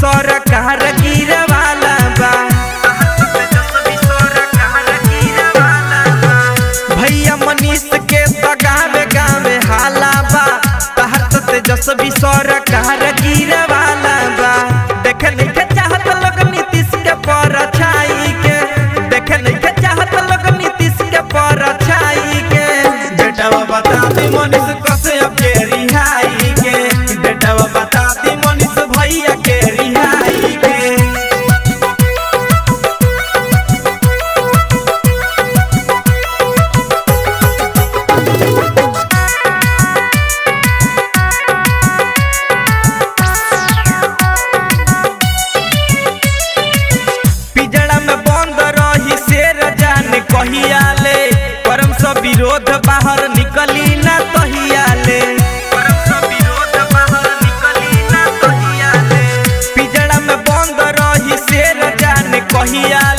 सरकार गिरे वाला बा भैया मनीष के तो गावे गावे हाला बा तहर तो तेजस्वी सरकार गिरे वाला बा देख नहीं चाहत लोग नीतीश के पर छाई के देख नहीं चाहत लोग नीतीश के पर छाई के बेटावा बता दी मनीष कसे अब के रिहाई के बेटावा बता दी मनीष भैया के रिहाई के पिजड़ा में बंद रही शेर जान कहिया ले परम सब विरोध बाहर निकली ना तहिया ले परम सब विरोध बाहर निकली ना तहिया ले पिजड़ा में बंद रही शेर जान कहिया